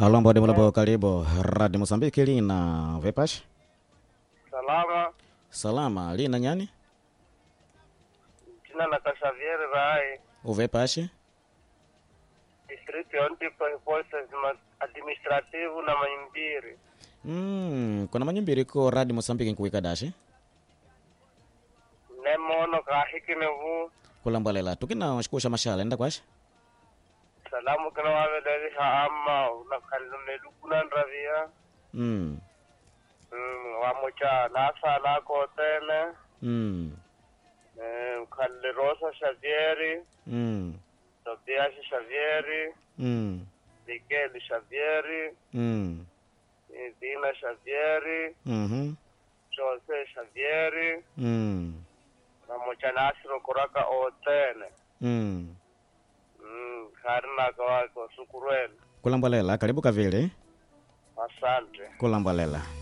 alombo dimulapo karibu radi mosambiki lina vepash Salama, salama lina nyani jina la Xavier Rai, uvepashi district ya Ontipo Forces administrative na Maimbiri. mm, kuna manyimbiri ko radi mosambiki nkuwika dashi Nemono kahikine vu, kulambwalela tukina shikusha mashala enda kwashi salamu kina waveleli haama, unakalune lukunan ravia, mm, mm, wamocha nasala kotene, mm, eh, ukalle Rosa Xavieri, mm, Tobias Xavieri, mm, Miguel Xavieri, mm, eh, Dina Xavieri, mhm, Jose Xavieri, mm, wamocha Nasiro Kuraka Otene. mm. Mm, karinaka wako sukurwele kulambwalela karibu kavili asante kulambwalela